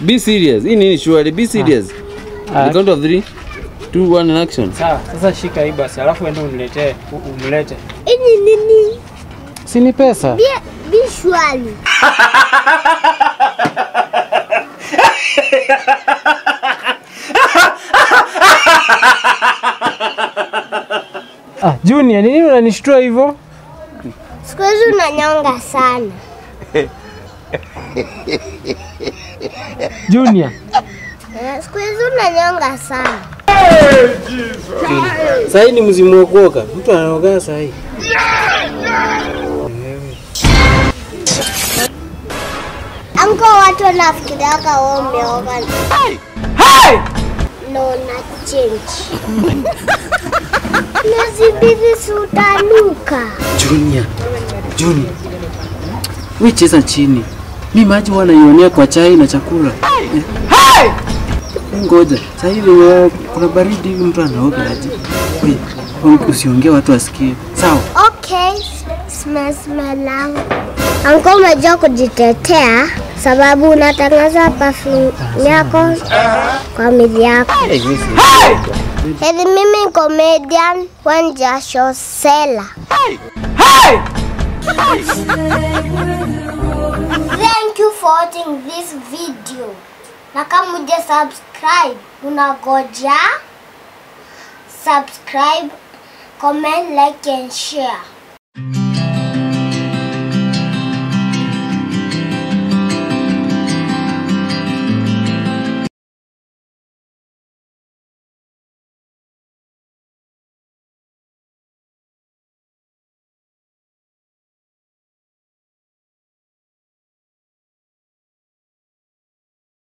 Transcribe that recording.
Be serious. Hii nini surely? Be serious. Ah. The count of three, two, one, and action. Sawa, sasa shika hii basi, alafu ende uniletee, u- umlete. Ini nini? Si ni pesa? Bia bishwali. Ah, Junior, ni nini unanishtua hivyo? Siku hizi unanyonga sana. Junior, Eh, Siku hizi unanyonga sana. sasa hii ni mzimu wa kuoga. Mtu anaoga sasa hii. Anko watu wanafikiria kama umeoga. No na change. Miezi mbili si utanuka. Junior. Junior. We cheza chini. Mi maji huwa naionea kwa chai na chakula. Eh. Ngoja. Sasa hivi eh, kuna baridi hivi mtu anaoga aje? We, usiongee watu wasikie. Sawa? Okay, smell smell langu. Anko umejua kujitetea sababu unatangaza perfume yako kwa mili yako. Heri mimi comedian Wanjasho Sela. Thank you for watching this video. Na kama uja subscribe, unagoja subscribe, comment, like and share.